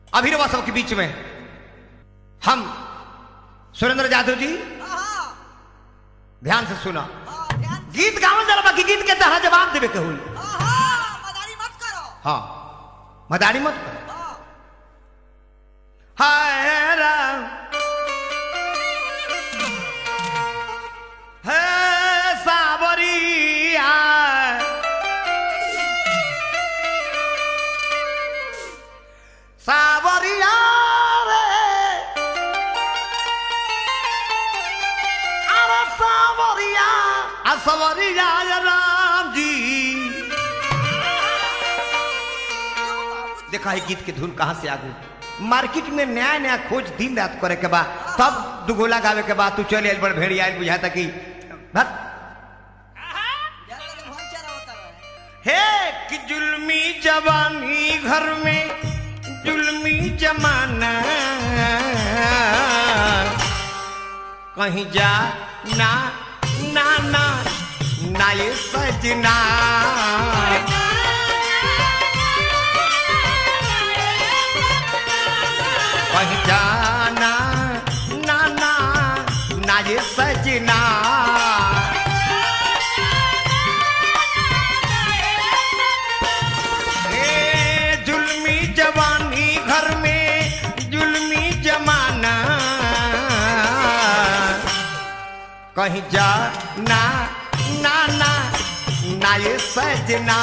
अभिनवा सबके बीच में हम सुरेंद्र जादव जी हाँ ध्यान से सुना हाँ ध्यान गीत गावल जरा बाकी गीत के तहरा जवाब देवे के हुई हाँ हाँ मदारी मत करो हाँ मदारी मत कर हाँ हाय राम हे सावरिया सावरिया रे अरे सावरिया आ सावरिया राम जी देखा है गीत के धुन कहाँ से आगू मार्केट में नया नया खोज दिन रात करे के बाद तब दुगोला गावे के बाद तू चल आयल बड़ भेड़िया आयल बुझाता कि भत जैसे कि भवन चरा होता रहे हे कि जुल्मी जवानी घर में जुल्मी जमाना कहीं जा ना ना ना ना ये सजना कहीं जाना ना ना ना ये सजना ए, जुल्मी जवानी घर में जुल्मी जमाना कहीं जा ना ना ना ना ये सजना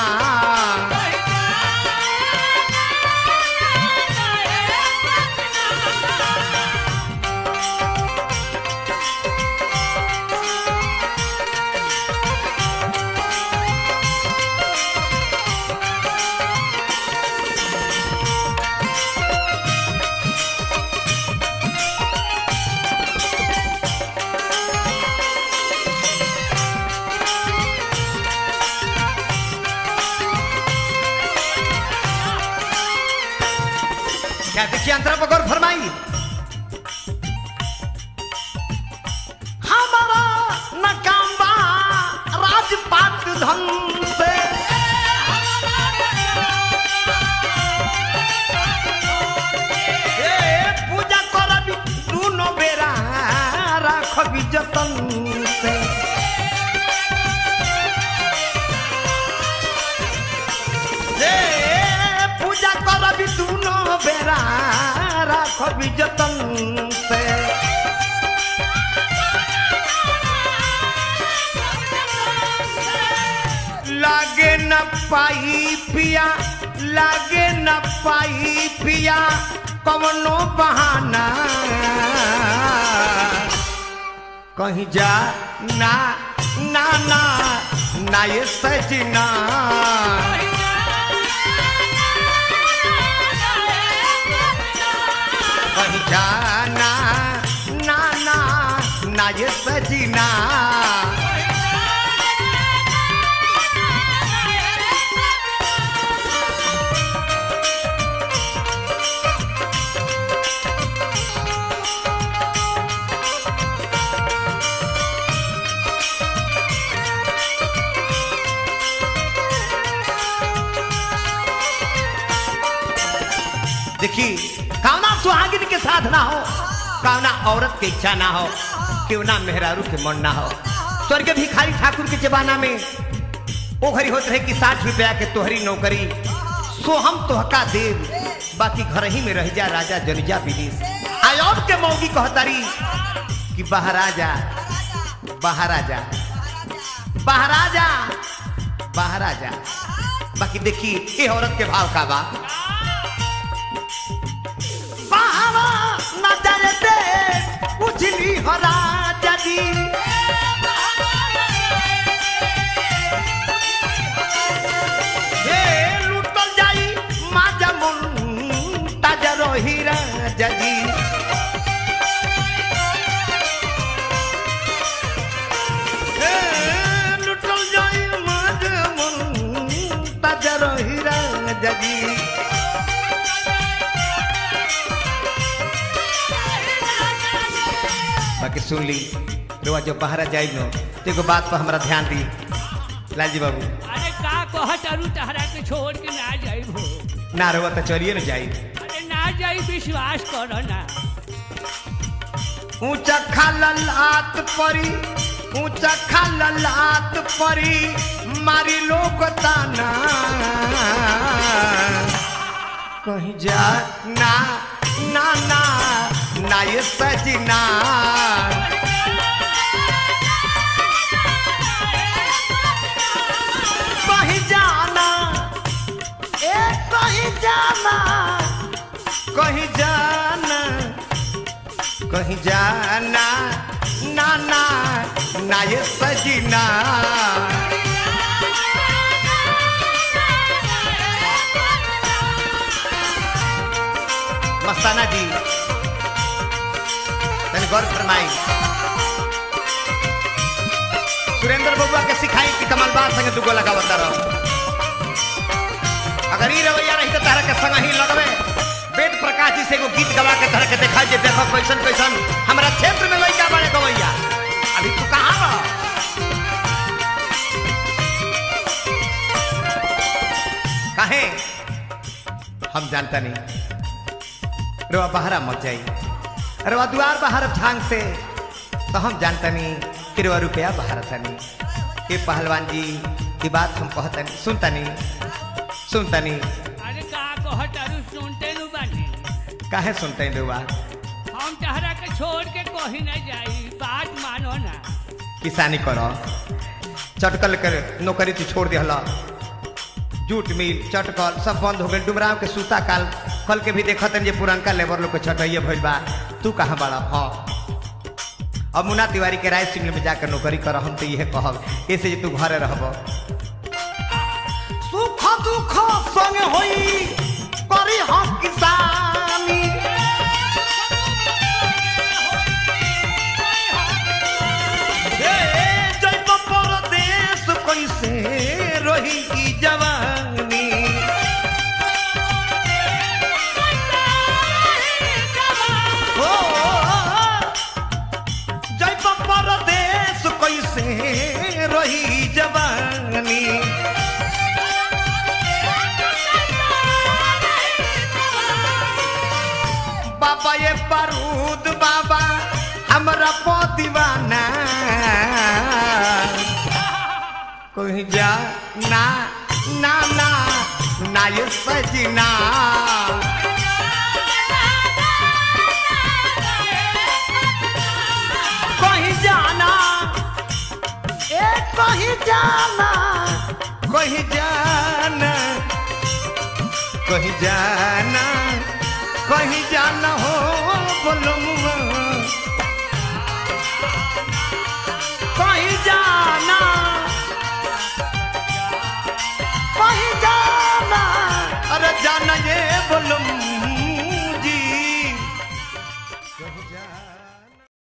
क्या देखिए अंतरा पर गौर फरमाई हमारा नकाम बा राजपाट धन से ए, पूजा करबी दुनो बेरा राखबी जतन से ए, पूजा करबी दुनो बेरा राखबी जतन से लागे न पाई पिया लागे न पाई पिया कवनो बहाना कहीं जा ना ना ना ना ये सजना कहीं जाना ना ना ना ये सजना देखी कामना सुहागिन के साथ ना हो कामना औरत के इच्छा ना हो क्यों ना मेहरारू के मन ना हो स्वर्ग भिखारी ठाकुर के जमाना में ओ घरी होत रहे कि साठ रुपया के तोहरी नौकरी सो हम तोहका देव बाकी घर ही में रह जा राजा जनिजा विदेश आयोग के मौगी कहतारी कि बाहर आ जा बाहर आ जा बाहर आ जा बाहर आ जा बाकी देखी ये औरत के भाव का बा बाहर न जाने दे उछली हो राजा जी हे लुटल जाई माजा मुन ताजा रही राजा जी हे लुटल जाई माजा मुन ताजा रही राजा जी बाकी सुन ली रुआ जब बाहर जाई नो तो एगो बात पर हमारा ध्यान दी लालजी बाबू अरे का कहत अरु तहरा के छोड़ के ना जाइब हो ना रुआ तो चलिए ना जाई अरे ना जाई विश्वास करो ना ऊंचा खालल आत परी ऊंचा खालल आत परी मारी लोग ताना कहीं जा ना ना ना ना ये सजना कहीं जाना ए कहीं जाना कहीं जाना कहीं जाना ना ना ना ये सजना मस्ताना जी तने गौर फरमाई सुरेंद्र बबुआ के सिखाई कि कमल बात संगे दुगो लगावता रहो अगर ई रवैया रही तो तारा के संग ही लगवे वेद प्रकाश जी से एगो गीत गवा के तरह के देखा जे देखो कैसन कैसन हमारा क्षेत्र में लइका बड़े गवैया अभी तू कहाँ रह काहे हम जानता नहीं रवा बहरा मत जाई रवा द्वार बाहर झांग से तो हम जानता नहीं कि रवा रुपया बाहर तनी ये पहलवान जी की बात हम कहता नहीं सुनता नहीं सुनता नहीं अरे का कहत अरु सुनते नु बानी काहे सुनते हैं रवा हम तहरा के छोड़ के कहीं नहीं जाई बात मानो ना किसानी करो चटकल कर नौकरी तू छोड़ दिहला जूट मिल चटकल सब बंद हो गए डुमराव के सूता काल कल के भी देखत जे पुरनका लेबर लोग के छटैया भइल बा तू कहाँ बड़ा हाँ अब मुन्ना तिवारी के राय सिंह में जाकर नौकरी कर हम तो यह कहब ऐसे जे तू घरे रहब सुख दुख संग होई करी हम किसानी जैब परदेश कैसे रही की जवानी ओ, जैब परदेश कैसे रही जवानी बाबा ये बारूद बाबा हमरा पो दीवाना कोई जा ना ना ना ना ये सजना कहीं जाना ए कहीं जाना कहीं जाना कहीं जाना कहीं जाना हो